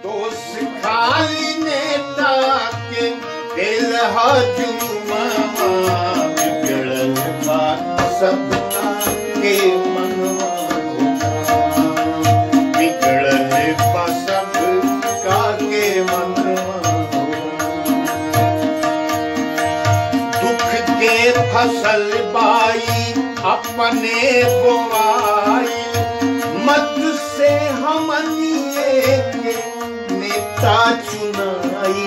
दोष खाली नेता के दिल हजुमा बिगड़ल बा सबका के मनवा बिगड़ल बा सबका के मनवा दुख के फसल बाई अपने बोआई मत से हमनिए के नेता चुनाई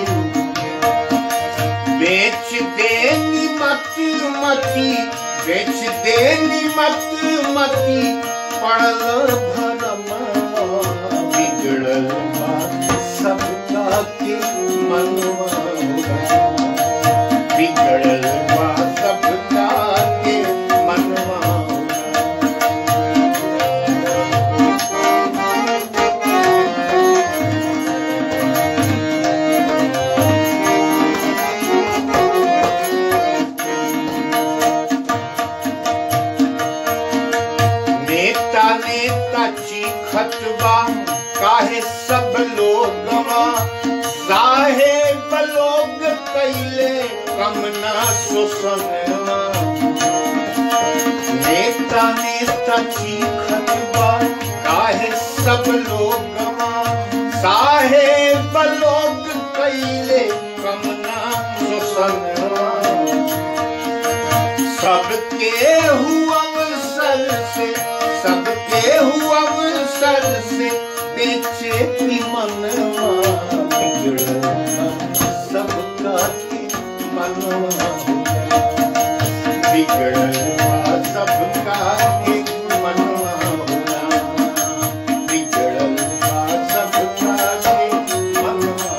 बेच देनी मत मती बेच देनी मत मती पड़ल भरम बिगड़ल बा सबका के मनवा बिगड़ल बा सबका के मनवा नेता नेता चीखत बा काहे सब लोगवा साहेब लोग कैले कम ना शोषणवा नेता नेता चीखत बा काहे सब लोगवा साहेब लोग कैले कम ना शोषणवा सबके हुआ अवसर से सबके हुआ अवसर से बेचे की मनवा बिगड़ल सबका के मनवा बिगड़ल सबका के मनवा बिगड़ल सबका के मनवा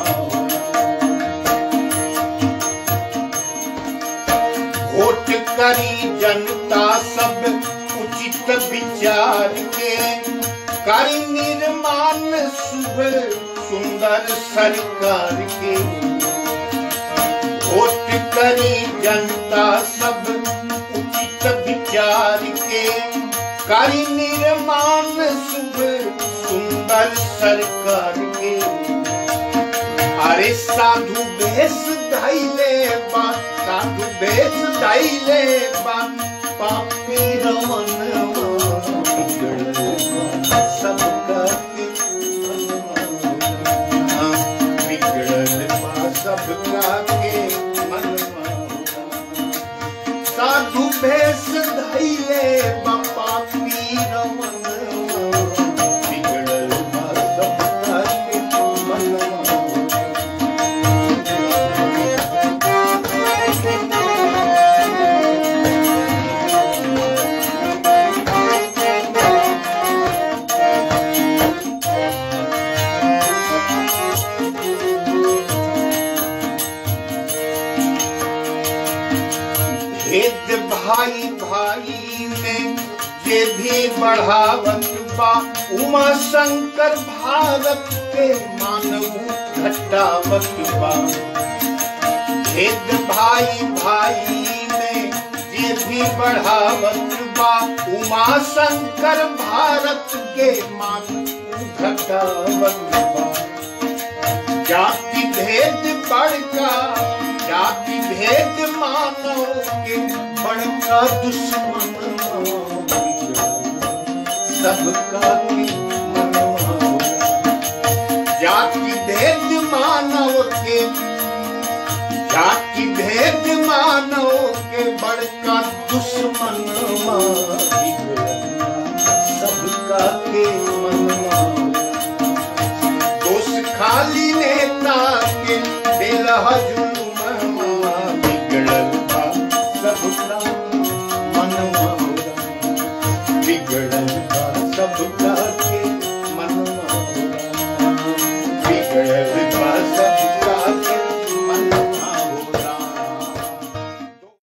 वोट करी जनता सब उचित विचार के करी निर्माण शुभ सुंदर सरकार के वोट करी जनता सब उचित विचार के करी निर्माण शुभ सुंदर सरकार के अरे साधु बेस धैले बा साधु बेस धैले बा पापी रमन सबका के मनवा बिगड़ल बा सबका के मनवा साधु भेष धैले बा पापी रमन बिगड़ल बा सबका के मनवा भेद भाई भाई में ये भी बढ़ावत बा उमा शंकर भारत के मानव घटावत बा भेद भाई भाई में ये भी बढ़ावत बा उमा शंकर भारत के मानव घटावत बा जाति भेद बड़का जाति भेद मानो के बड़का दुश्मन सबका के मनवा जाति भेद मानव के जाति भेद मानव के बड़का दुश्मन सबका के मनवा दोष खाली नेता के दिल हजू